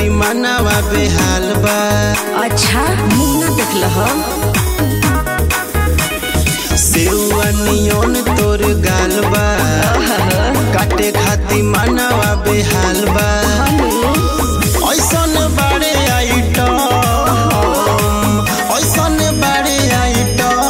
खाती मनवा बेहाल बा अच्छा मुंह ना देखल ह सेवा नियोन तोर गाल बा काटे खाती मनवा बेहाल बा ऐसन बारे आइटम ऐसन बारे आइटम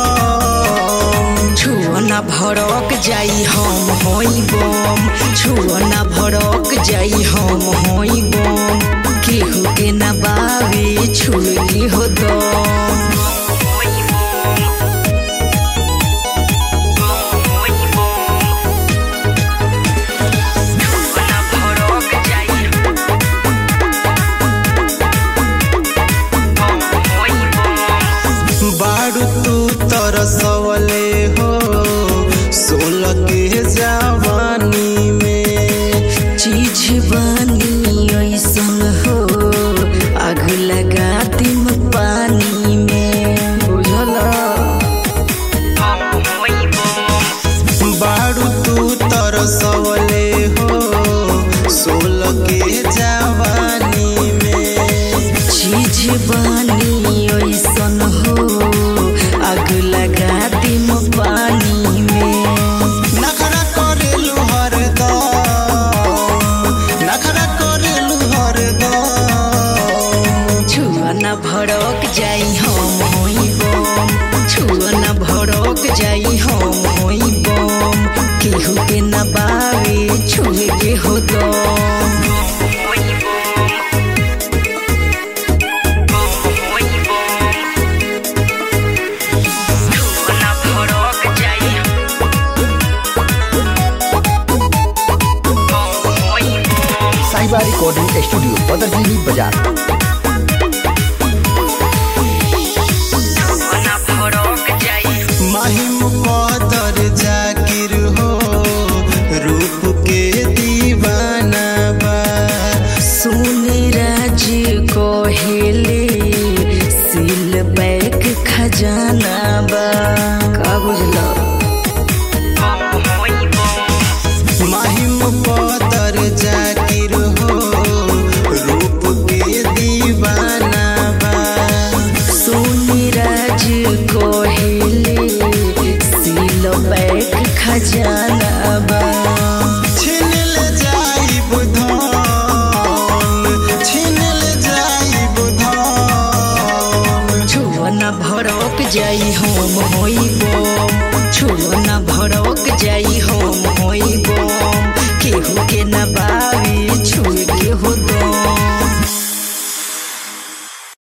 छुअना भड़क जाई हम होई बम छुअना भड़क जाई हम होई बम केहू के ना बावे छुए हो दम बारू तू तरसवले हो सोलह के जवानी में चीज बनी ऐसन हो आग लगा दिम पानी में बुझल बारू तू तरसवले हो सोलह के जवानी में चीज बनी ऐसन हो आग लगा दिम पानी में नखरा करेलू हरदम नखरा करेलू हरदम छुअना भड़क जाई हम होई बम छुअना भड़क जाई हम होई बम केहू के ना बावे छुए के हो दम साहिबा रिकॉर्डिंग स्टूडियो बदरजीनी बाजार महिम कदर जाकिर हो रूप के दीवाना बा सोने राज कहेले सिल बैक खजाना बा का बुझलो महिम कदर जाकिर हो रूप के दीवाना बा सोने राज कहेले सिल बैक खजाना बा छीन ले जाइब धन छीन ले जाइब धन छुअना भड़क जाई हम होई बम छुअना भड़क जाई हम होई बम केहू के ना बावे छुए के हो